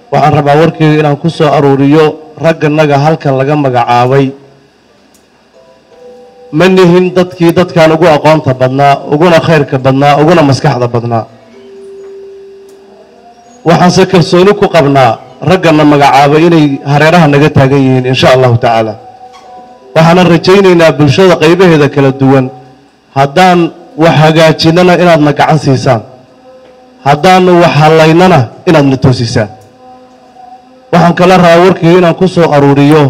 waxaan rabaa warkeyga inaan ku soo aruuriyo ragganaga halkan laga magacaabay ma nihin dadkii dadkan ugu aqoonta badnaa uguna khayrka badnaa uguna maskaxda badnaa waxaanse kalsooni ku qabnaa raggana magacaabay inay hareeraha naga taagan yihiin insha allahu tacaala waxaanan rajaynaynaa bulshada qaybaheeda kala duwan haddaan wax hagaajinana inaadna gacan siisaan haddaanu wax hallaynana inaadna toosisaan waxaan kala rabaa warkii inaan ku soo aruuriyo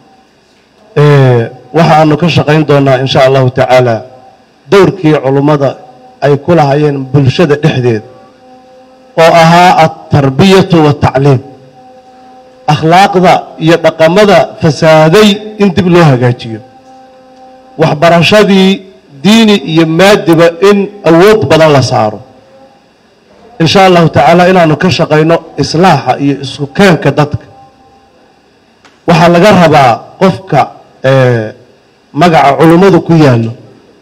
waxa aanu ka shaqayn doonaa insha allahu tacaala dowrkii culummada ay ku lahayeen bulshada dhexdeed oo ahaa altarbiyatu waatacliim akhlaaqda iyo dhaqamada fasaaday in dib loo hagaajiyo waxbarashadii diini iyo maadiba in awood badan la saaro insha allahu tacaala inaanu ka shaqayno islaaxa iyo isku keenka dadka waxaa laga rabaa qofka magaca culummadu ku yaallo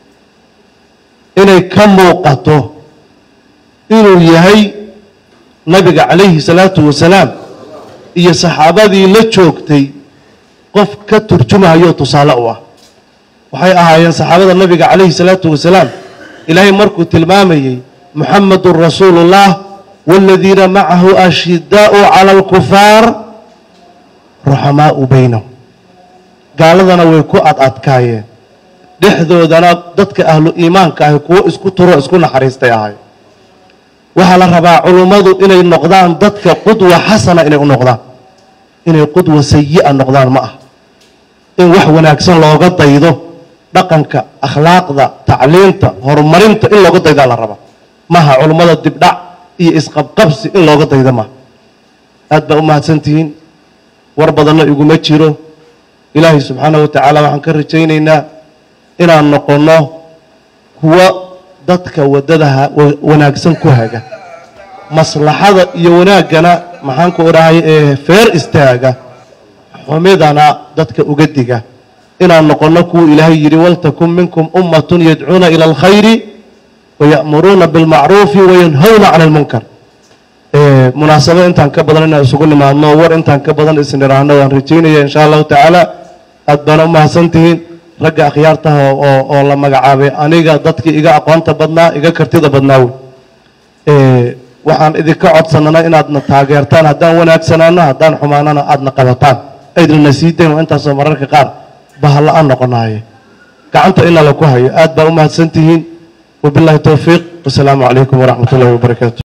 inay ka muuqato inuu yahay nabiga calayhi salaatu wasalaam iyo saxaabadii la joogtay qof ka turjumahayo tusaale u ah waxay ahaayeen saxaabada nabiga calayhi salaatu wasalaam ilaahay markuu tilmaamayey muxamedun rasuulu ullah waaladiina macahu ashidaau cala alkufaar ruxamaau baynahum gaaladana way ku ad adkaayeen dhexdoodana dadka ahlu iimaanka ahi kuwo isku turo isku naxariistay ahay waxaa la rabaa culummadu inay noqdaan dadka qudwa xasana inay u noqdaan inay qudwa sayi'a noqdaan ma ah in wax wanaagsan looga daydo dhaqanka akhlaaqda tacliinta horumarinta in looga daydaa la rabaa maha culummada dibdhac iyo isqabqabsi in looga daydo maha aad baa u mahadsantihiin war badanna iguma jiro ilaahay subxaanahu wa tacaala waxaan ka rajaynaynaa inaan noqonno kuwa dadka waddada wanaagsan ku haga maslaxada iyo wanaaggana maxaan ku odhahay ee feer istaaga xumidana dadka uga diga inaan noqonno kuwa ilaahay yidhi waltakun minkum ummatun yadcuuna ila alkhayri waya'muruuna bilmacruufi wayanhawna cani almunkar munaasabo intaan ka badan inaan isugu nimaadno war intaan ka badan isniraahno waan rajaynaya insha allahu tacaala aad baana u mahadsantihiin ragga akhyaartaha oo oo la magacaabay aniga dadkii iga aqoonta badnaa iga kartida badnaa wey waxaan idinka codsanana inaadna taageertaan haddaan wanaagsanaano haddaan xumaanana aadna qabataan aydnana sii dayn waa intaasoo mararka qaar bahalla-aan noqonaaye gacanta ina la ku hayo aad baa u mahadsantihiin wabilaahi towfiiq wasalaamu calaykum waraxmat ullahi wabarakaatu